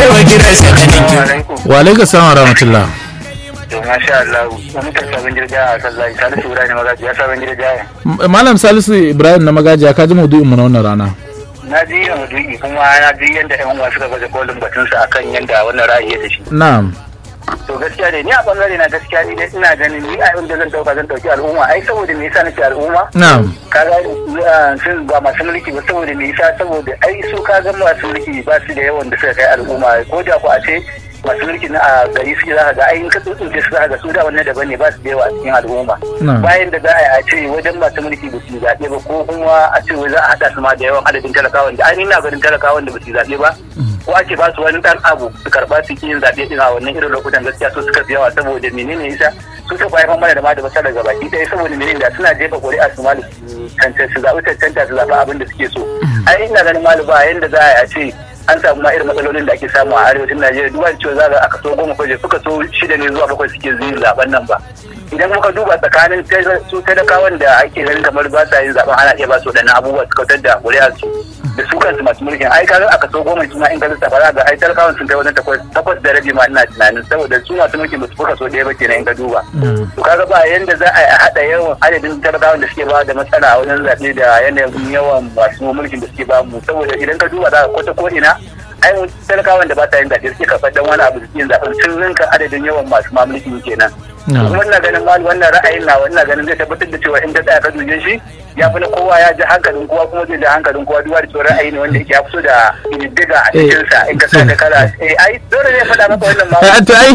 wa gidansa kaninki wa alaikum salam wa rahmatullah to masha Allah mun ta sabon jirga a kan zai salisu Ibrahim magaji ya sabon jirga M- malam salisu ibrahim na magajiya ka ji maudu'in mu na wannan rana na ji yin duki kuma na ji yanda ƴan uwa suka baje kolin batun sa akan yanda wannan ra'ayi ya da shi na'am to gaskiya ne ni a bangare na gaskiya ni dai ina ganin ni a yanda zan dauka zan dauki al'umma ai saboda me yasa nake al'umma na'am kaga uh, sun ba masu mulki ba saboda me yasa saboda ai su kaga masu mulki ba su da yawan da suka kai al'umma ko da ku a ce masu mulki na a gari suke za ka ga ai in ka tsuntsunce su za ka ga su da wannan daban ne ba su da yawa a cikin al'umma Na'am. bayan da za a yi a ce wajen masu mulki ba su zaɓe ba ko kuma a ce wai za a haɗa su ma da yawan adadin talakawan da ainihin na ganin talakawan da ba su zaɓe ba ko ake ba su wani ɗan abu su karɓa su ki yin zaɓe ɗin a wannan irin lokutan gaskiya su suka fi yawa saboda menene yasa su suka haifar mana da ma da matsala gaba ki ɗaya saboda menene da suna jefa ƙuri'a su ma da su cancanta su zaɓi cancanta su zaɓi abin da suke so ai ina ganin malu ba yanda za a yi a ce an samu ma irin matsalolin da ake samu a arewacin Najeriya duba da cewa za ga aka so goma kwaje suka so shida ne zuwa bakwai suke zuwa zaben nan ba idan muka duba tsakanin tel- su talakawan da ake ganin kamar ba sa yin zaben ana iya ba su waɗannan abubuwa su kautar da ƙuri'ar su da su kansu masu mulkin ai kaga aka so goma su ma in ka lissafa za ga ai talakawan sun kai wajen takwas takwas da rabi ma ina tunanin saboda su masu mulkin ba su fuka so ɗaya ba kenan in ka duba to kaga ba yanda za a yi a haɗa yawan adadin talakawan da suke ba da matsala a wajen zaɓe da yanayin yawan masu mulkin da suke ba mu saboda idan ka duba za ka kwata ko ina ai mun talakawan da ba ta yin zaɓe suke karɓar dan wani abu su yin zaɓen sun rinka adadin yawan masu mamulkin kenan Na'am. kuma ina ganin ma wannan ra'ayin na ina ganin zai tabbatar da cewa in ta tsaya ka duje shi ya fi na kowa ya ji hankalin kowa kuma zai ji hankalin kowa duba da cewa ra'ayi ne wanda yake ya fito da ƙididdiga a cikinsa in ka sa ka kala eh ai dole ne faɗa maka wannan ma to ai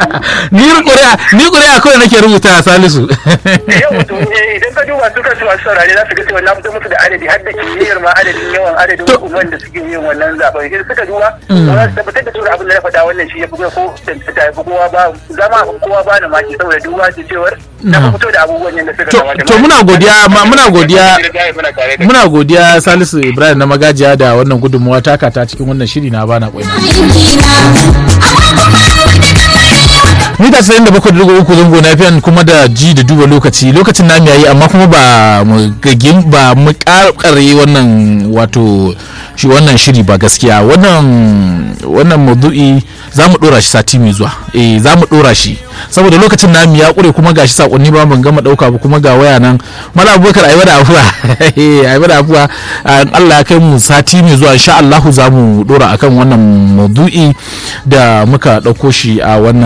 ni ƙuri'a ni ƙuri'a kawai nake rubuta salisu yau to eh, idan ka duba su kansu masu saurare za su ga cewa na fito musu da adadi har da kimiyyar ma adadin yawan adadin To- hukumar da suke yin wannan zaben idan suka duba za su tabbatar da cewa abin da na faɗa wannan shi ya fi ko tantata ya fi kowa ba zama kowa ba na maki saboda duba da cewar na fi fito da abubuwan yadda suka To- kamata. to muna godiya, ma- muna godiya. Muna tare da muna godiya salisu ibrahim na magajiya da wannan gudunmawa taka ta cikin wannan shiri na bana kwaina mita 97.3 zango na fiyan kuma da ji da duba lokaci lokacin na yayi amma kuma ba mu gagin ba mu karkare wannan wato shi wannan shiri ba gaskiya wannan wannan maudu'i za mu dora shi sati mai zuwa eh za mu dora shi saboda lokacin namu ya kure kuma gashi sakonni ba ban gama dauka ba kuma ga waya nan mala abubakar ayi da afuwa eh ayi da afuwa Ah, Allah ya kai mu sati mai zuwa insha Allah za mu dora akan wannan maudu'i da muka dauko shi a wannan